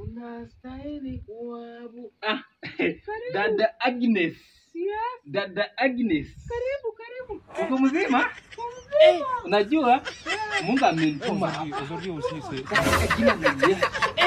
Unastahili kuabu. Ah, Karibu. dada Agnes. Yes. Dada Agnes. Karibu, karibu. Uko mzima? Eh, Unajua Mungu amenituma Aujourd'hui, aujourd'hui aussi, c'est. katika jina la Yesu.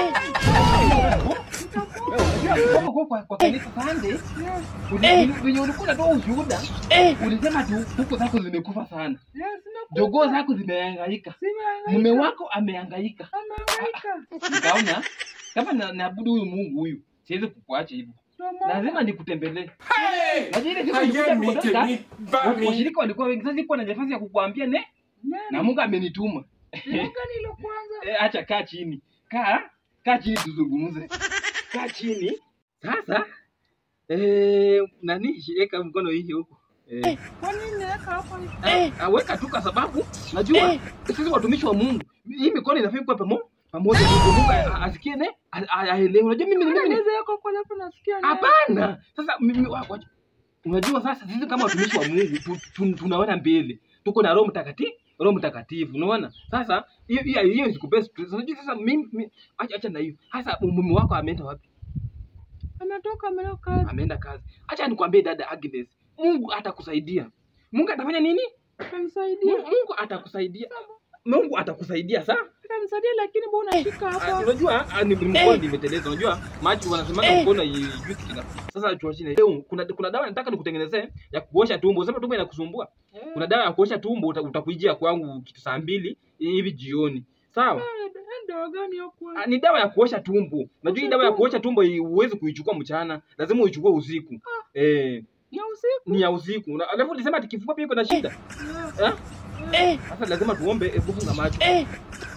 Wewe uko kwa kwa kanisa Sunday, uli- venye ulikuwa unatoa ushuhuda, ulisema tu huko zako zimekufa sana, yes, nakupa. jogoo zako zimehangaika, Simehangaika. mume wako amehangaika. Amehangaika. Nikaona kama na- naabudu huyu Mungu huyu, siwezi kukuacha hivyo, Ndio maana- lazima nikutembelee. Hey! Najua ile siku Aye, nilikuja mite, kuondoka, ni- ba- ni- washirika walikuwa wengi, sasa sikuwa na nafasi ya kukuambia ne, Nani? na Mungu amenituma. Mungu nilo kwanza. Eh, acha kaa chini, kaa kaa chini tuzungumze, kaa chini sasa. Eh, nani shirika mkono hii huko eh, Kwa nini naweka hapo? ah, aweka tu kwa sababu najua sisi watumishi wa Mungu, hii mikono inafaa kuwa pamo pamoja, ndio Mungu a- a- asikie ne a- a- aelewe. Unajua mimi mimi ni- Naweza weka kwa hapo nasikia. nani? hapana. Sasa mimi wa- wa- unajua sasa sisi kama watumishi wa Mungu tu, tu, tunaona mbele, tuko na Roho Mtakatifu Roho Mtakatifu, unaona? Sasa hiyo hiyo hiyo isikupee stress. Unajua sasa mimi mimi- acha acha na hiyo. Sasa mume wako ameenda wapi? Ametoka ameleo kazi. Ameenda kazi. Acha nikwambie dada Agnes, Mungu atakusaidia. Mungu atafanya nini? Atamsaidia. Mungu Mungu atakusaidia. Mungu atakusaidia sawa? Atamsaidia lakini mbona unashika Ah, hapa? Unajua ah, ni mkono nimeteleza. Unajua maji wanasema mkono haijui kitu. Sasa chua chini. Leo kuna kuna dawa nataka nikutengenezee ya kuosha tumbo. Unasema tumbo inakusumbua. Kuna dawa ya kuosha tumbo uta- utakujia kwangu kitu saa mbili hivi jioni. Sawa? Ndio gani hapo? Ah, ni dawa ya kuosha tumbo. Unajua hii dawa ya kuosha tumbo hii huwezi kuichukua mchana, lazima uichukue usiku. Eh, Ya usiku. ni ya usiku. Na- Alafu ulisema ati kifua pia iko na shida. Eh? Eh. Sasa lazima tuombe, hebu funga macho. Eh.